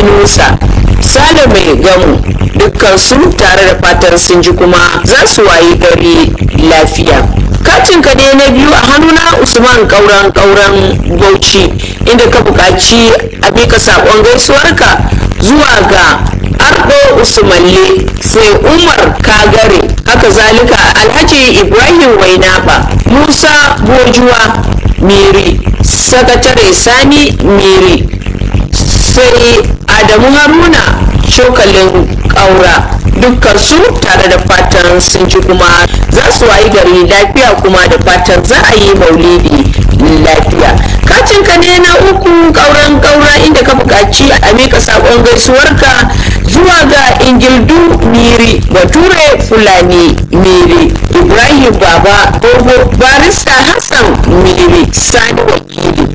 yunusa sale mai gamu dukkansu tare da fatar sun ji kuma za su wayi gari lafiya katin ka ne na biyu a hannuna usman kauran kauran bauchi inda ka buƙaci a bika saƙon gaisuwarka zuwa ga ardo usmalle sai umar kagare haka zalika alhaji ibrahim wainaba musa bojuwa miri sakatare sani miri sai adamu haruna cokalin ƙaura dukkan su tare da fatan sun ji kuma za su wayi gari lafiya kuma da fatan za a yi maulidi lafiya kacin ka ne na uku kauran kaura inda ka buƙaci a mika saƙon gaisuwarka zuwa ga ingildu miri bature fulani miri ibrahim baba dogo barista hassan miri sani wakili